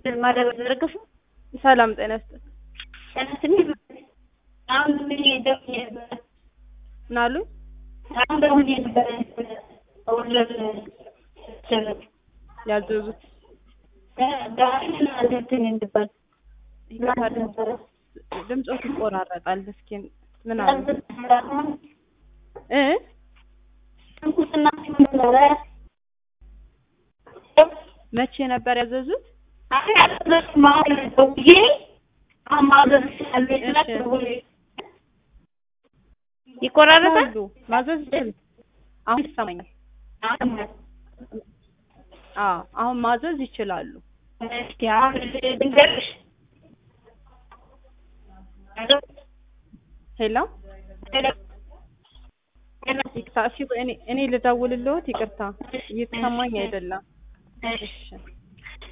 ማዳበር ዘረገፉ ሰላም ጤና ይስጥልኝ። ተነስኒ አሁን ምን ደውዬ ነበረ ምን አሉኝ? አሁን ደውዬ ነበረ ኦርደር ሰረት ያዘዙት ጋሪን እንትን እንድባል ይቅርታ፣ ነበረ ድምፆት ይቆራረጣል። እስኪ ምን አሉ እ ትንኩስና ነበረ መቼ ነበር ያዘዙት? አይ አለበት ማለት ደውዬ አሁን ማዘዝ ስላለኝ ስላት ደውዬ ይቆራረጣል። ማዘዝ ይችላል። አሁን ይሰማኛል። አሁን አዎ አሁን ማዘዝ ይችላሉ። እስኪ አሁን ልንገርሽ ሄሎ ይቅርታ፣ እሺ እኔ እኔ ልደውልልዎት። ይቅርታ እየተሰማኝ አይደለም። እሺ